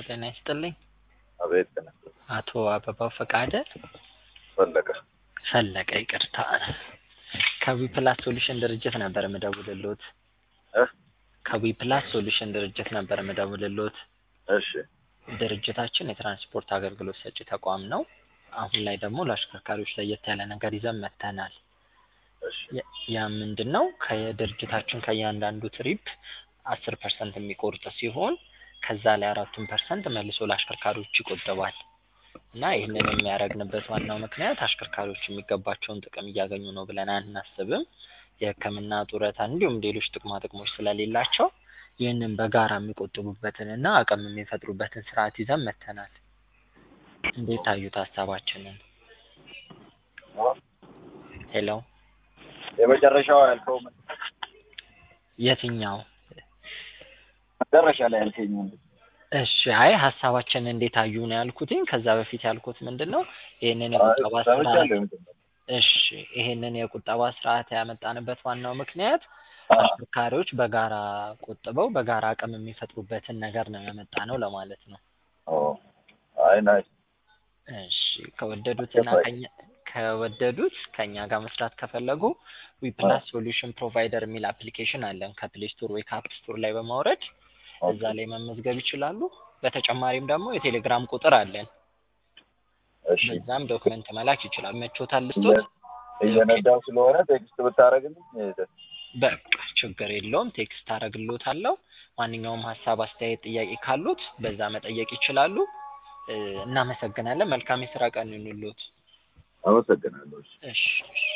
ጤና ይስጥልኝ። አቤት ጤና ይስጥልኝ። አቶ አበባው ፈቃደ ፈለቀ ፈለቀ ይቅርታ። ከዊፕላስ ሶሉሽን ድርጅት ነበር የምደውልልዎት። እ ከዊፕላስ ሶሉሽን ድርጅት ነበር የምደውልልዎት። እሺ ድርጅታችን የትራንስፖርት አገልግሎት ሰጪ ተቋም ነው። አሁን ላይ ደግሞ ለአሽከርካሪዎች ለየት ያለ ነገር ይዘን መጥተናል። እሺ ያ- ያ ምንድን ነው? ከድርጅታችን ከእያንዳንዱ ትሪፕ አስር ፐርሰንት የሚቆርጥ ሲሆን ከዛ ላይ አራቱን ፐርሰንት መልሶ ለአሽከርካሪዎች ይቆጥባል እና ይህንን የሚያደርግንበት ዋናው ምክንያት አሽከርካሪዎች የሚገባቸውን ጥቅም እያገኙ ነው ብለን አናስብም። የሕክምና ጡረታ፣ እንዲሁም ሌሎች ጥቅማ ጥቅሞች ስለሌላቸው ይህንን በጋራ የሚቆጥቡበትን እና አቅም የሚፈጥሩበትን ስርዓት ይዘን መጥተናል። እንዴት ታዩት ሀሳባችንን? ሄሎ የመጨረሻው ያልከው ምን? የትኛው? መጨረሻ ላይ ያልከኝ ምንድን ነው? እሺ አይ ሀሳባችንን እንዴት አዩ ነው ያልኩትኝ። ከዛ በፊት ያልኩት ምንድን ነው ይህንን የቁጠባ አይ፣ ስርዓት ሰምቻለሁ የመጀመሪያው። እሺ ይሄንን የቁጠባ ስርዓት ያመጣንበት ዋናው ምክንያት አ፣ አሽከርካሪዎች በጋራ ቆጥበው በጋራ አቅም የሚፈጥሩበትን ነገር ነው ያመጣ ነው ለማለት ነው። ኦ፣ አይ ናይስ። እሺ ከወደዱትና ገባኝ። ከኛ ከወደዱት ከኛ ጋር መስራት ከፈለጉ ዊፕላስ ሶሉሽን ፕሮቫይደር የሚል አፕሊኬሽን አለን ከፕሌይ ስቶር ወይ ከአፕ ስቶር ላይ በማውረድ እዛ ላይ መመዝገብ ይችላሉ። በተጨማሪም ደግሞ የቴሌግራም ቁጥር አለን። እሺ በዛም ዶክመንት መላክ ይችላል። መቾታል ልስጦት? እየነዳው ስለሆነ ቴክስት ብታደርግልኝ ደስ በቃ ችግር የለውም። ቴክስት አደርግልዎታለሁ። ማንኛውም ሀሳብ፣ አስተያየት፣ ጥያቄ ካሉት በዛ መጠየቅ ይችላሉ። እ፣ እናመሰግናለን። መልካም የስራ ቀን ይሁንልዎት። አመሰግናለሁ። እሺ። እሺ እሺ።